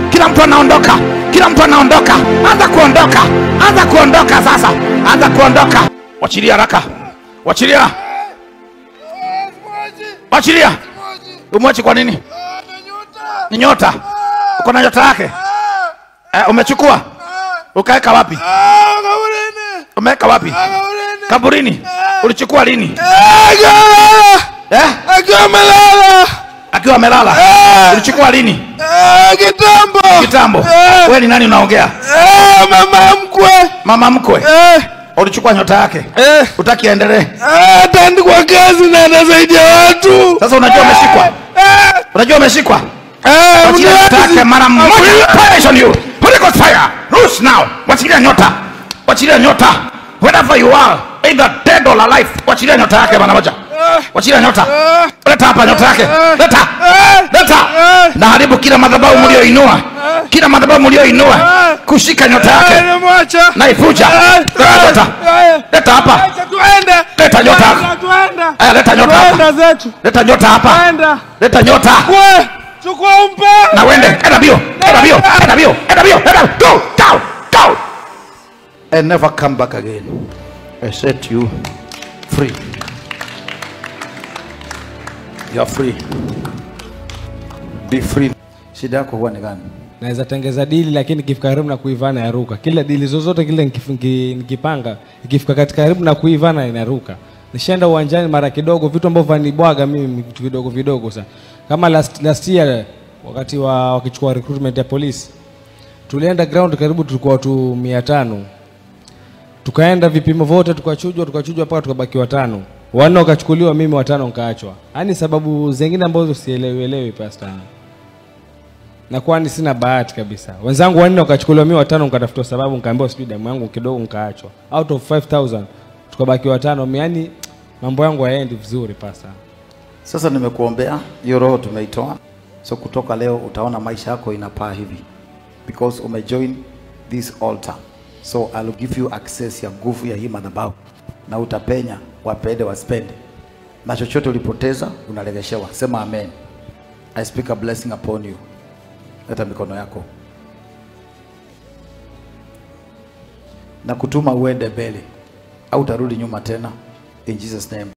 kila mtu anaondoka kila mtu anaondoka anza kuondoka anza kuondoka sasa anza kuondoka wachilia haraka wachilia wachilia umwachi kwa nini ni nyota uko na nyota yake eh, umechukua ukaweka wapi umeweka wapi kaburini ulichukua lini eh? akiwa amelala akiwa amelala ulichukua lini Eh, kitambo kitambo Eh, wewe ni nani unaongea eh, mama mkwe mama mkwe Eh, ulichukua nyota yake eh, utaki aendelee eh, ataandikwa kazi na anasaidia watu sasa unajua umeshikwa Eh, unajua umeshikwa eh, wachilia nyota mzazi. yake mara moja Fire on you Holy Ghost fire loose now wachilia nyota wachilia nyota wherever you are either dead or alive wachilia nyota yake mara moja wachilia nyota leta hapa nyota yake leta leta naharibu kila madhabahu mlioinua kila madhabahu mlioinua kushika nyota Eh, yake nimemwacha. naivuja Eh, leta nyota eh, leta hapa acha tuende. Leta nyota yako. Tuenda, tuenda. aya leta nyota hapa Tuenda zetu leta nyota hapa Tuenda. leta nyota Kwe, chukua umpe na wende enda bio enda bio enda bio enda bio enda go go go and never come back again i set you free you are free be free shida yako huwa ni gani naweza tengeza dili lakini ikifika karibu na kuivana yaruka kila dili zozote kile nikif- niki- nikipanga ikifika katika karibu na kuivana inaruka nishaenda uwanjani mara kidogo vitu ambavyo vanibwaga mimi vitu vidogo vidogo sana kama last, last year wakati wa wakichukua recruitment ya polisi tulienda ground karibu tulikuwa watu mia tano tukaenda vipimo vyote tukachujwa tukachujwa mpaka tukabaki watano wanne wakachukuliwa mimi watano nkaachwa yaani sababu zingine ambazo sielewielewi pasta na kwani sina bahati kabisa wenzangu wanne wakachukuliwa mi watano nkatafuta sababu nkaambiwa sijui damu yangu kidogo nkaachwa out of 5000 tukabaki watano yani mambo yangu hayaendi vizuri pasa sasa nimekuombea hiyo roho tumeitoa so kutoka leo utaona maisha yako inapaa hivi because umejoin this altar so I'll give you access ya nguvu ya hii madhabahu na utapenya wapende waspende na chochote ulipoteza unaregeshewa sema amen I speak a blessing upon you leta mikono yako na kutuma uende mbele au utarudi nyuma tena in Jesus name